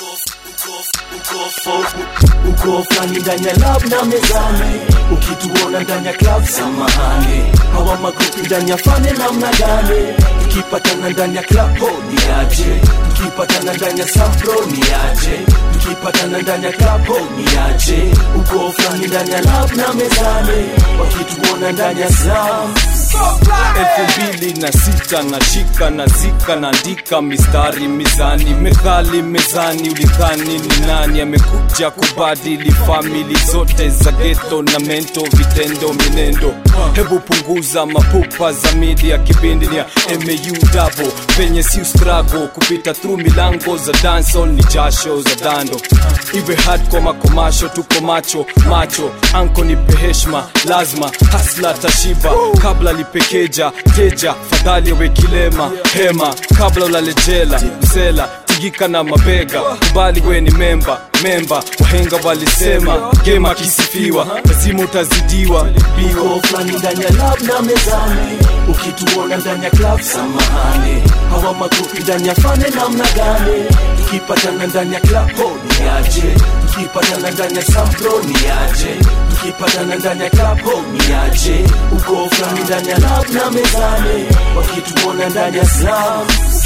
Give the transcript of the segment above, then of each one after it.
uko fulani ndani ya lab na mezani ukituona ndani ya club samahani hawa magrupi ndani ya fane namna gani tukipatana ndani ya club ho ni aje tukipatana ndani ya sampro ni aje tukipatana ndani ya club ho ni aje uko fulani ndani ya lab na mezani wakituona ndani ya sam elfu mbili na sita nashika na zika naandika mistari mizani methali mezani ulidhani ni nani amekuja kubadili famili zote za geto na mento vitendo minendo hebu punguza mapupa za media kipindi ni ya mau dabo penye si strago kupita through milango za dancehall ni jasho za dando iwe hard kwa makomasho tuko macho macho anko nipe heshma lazima hasla tashiba kabla lipekeja teja fadhali awe kilema hema kabla ulalejela msela tigika na mabega kubali we ni memba memba wahenga walisema gema kisifiwa lazima utazidiwa biwa uko fulani ndani ya lab na mezani ukituona ndani ya club samahani hawa magrupi ndani ya fane namna gani tukipatana ndani ya club ho ni aje tukipatana ndani ya sampro ni aje tukipatana ndani ya club ho ni aje uko fulani ndani ya lab na mezani wakituona ndani ya sam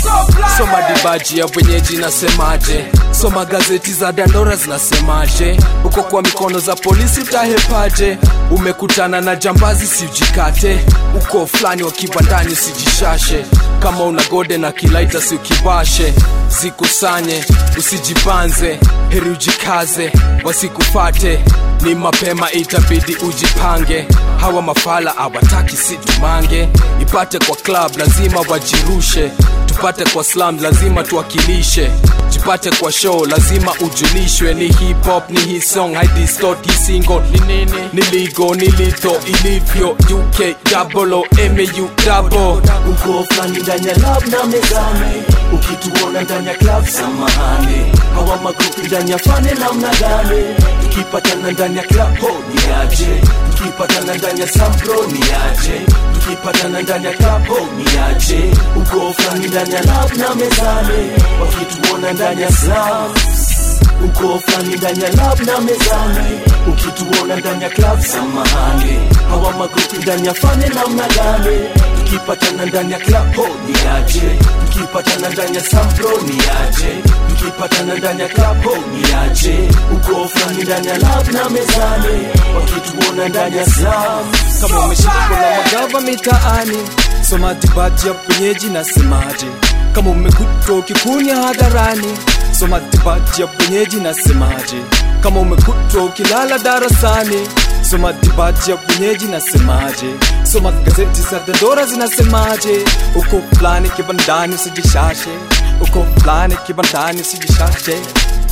soma dibaji ya wenyeji nasemaje soma gazeti za dandora zinasemaje uko kwa mikono za polisi utahepaje umekutana na jambazi siujikate uko fulani wa kibandani usijishashe kama una gode na kilaita si ukibashe zikusanye usijibanze heri ujikaze wasikufate ni mapema itabidi ujipange hawa mafala awataki situmange ipate kwa club lazima wajirushe tupate kwa slam lazima tuwakilishe jipate kwa show lazima ujulishwe ni hip hop ni hii song haidistort hii single ni nini ni ligo ni lito ilivyo uk double o mau double uko fulani ndani ya lab na mezani ukituona ndani ya club samahani hawa magrupi ndani ya fane namna gani tukipatana ndani ya club ho ni aje tukipatana ndani ya sampro ni aje tukipatana ndani ya club ho ni aje uko fulani ndani ya lab na mezani wakituona ndani ya sam uko fulani ndani ya lab na mezani ukituona ndani ya club samahani hawa magrupi ndani ya fane namna gani tukipatana ndani ya club ho ni aje tukipatana ndani ya sampro ni aje tukipatana ndani ya club ho ni aje uko fulani ndani ya lab na mezani wakituona ndani ya sam kama umeshika na magava mitaani soma dibaji ya penyeji nasemaje kama umekutwa ukikunya hadharani soma dibaji ya penyeji nasemaje kama umekutwa ukilala darasani soma dibaji ya penyeji nasemaje soma gazeti za dandora zinasemaje uko fulani kibandani usijishashe uko fulani kibandani usijishashe